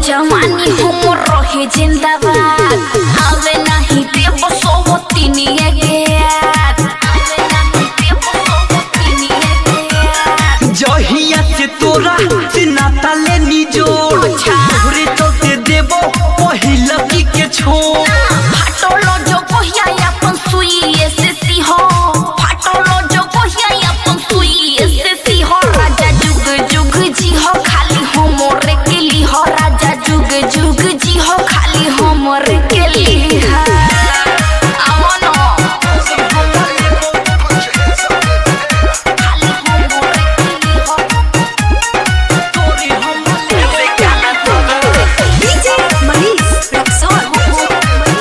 जवानी हमर रहे जिंदाबाद आवे नहीं देव सोवतिनिए के याद आवे नहीं देव सोवतिनिए के याद जहिया से तोरा से नाता ले निजोड़ तोहरे चलते देबो पहिला की के छोड़ फाटलो जो कोहिया अपन सुई से सिहो फाटलो जो कोहिया अपन सुई से सिहो राजा जुग जुग जी हो खाली हमरे के ली हो राजा जुग जुग जी हो खाली हमरे के ली हो आवनो खाली हमरे के ली हो तोरे हम ले गाना DJ Manish Rexon.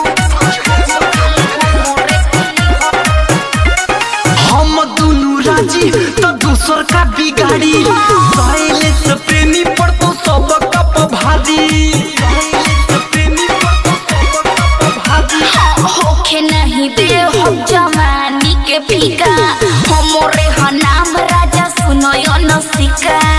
हम दुनु राजी तो दूसर का बिगाड़ी सहेले से प्रेमी पर तो सब कप भारी सहेले से प्रेमी पर तो सब कप भारी होखे नहीं दे हो जवानी के फीका हमरे ह नाम राजा सुनो यो नसिका